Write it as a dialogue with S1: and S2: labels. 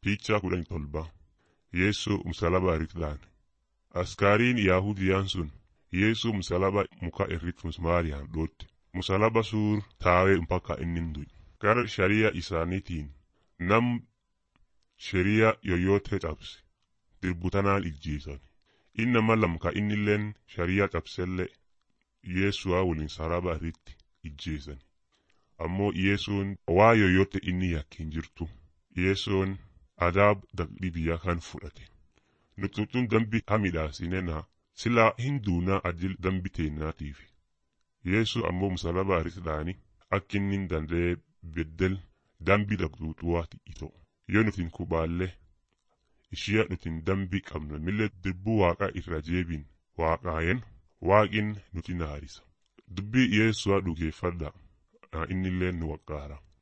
S1: Piichaa kudhan tolba Yeessuu msalaba irratti Askaariin Yaahudiyaan sun Yeessuu msalaba muka irratti musmaariyaan dhootte. Musalaba suur taawee mpaka inni du'e. Gara shari'a isaaniitiin nam shari'a yoyyoote cabse dirbutanaan ijjeesan. Innama lamka innilleen shari'a cabsellee Yeessu'aa waliin saraba irratti ijjeesan. Ammoo Yeessuun waa yoyyoote inni yakkin jirtu. Yeessuun adaab daqdhi biyya kan fudhate. Nututuun dambi hamidhaasinena silaa hin duunaa ajil dambi teennaatiif. Yeessu ammoo musalaba irratti dhaani akka inni hin danda'e beddel dambi dhabduutuwaati ito. Yoo nutin kubaallee ishee nutin dambi qabna millee dirbuu waaqaa irra jeebin waaqaayen waaqin nuti naarisa. Dubbii Yeessu'aa dhugeeffadha innillee nu waqqaara.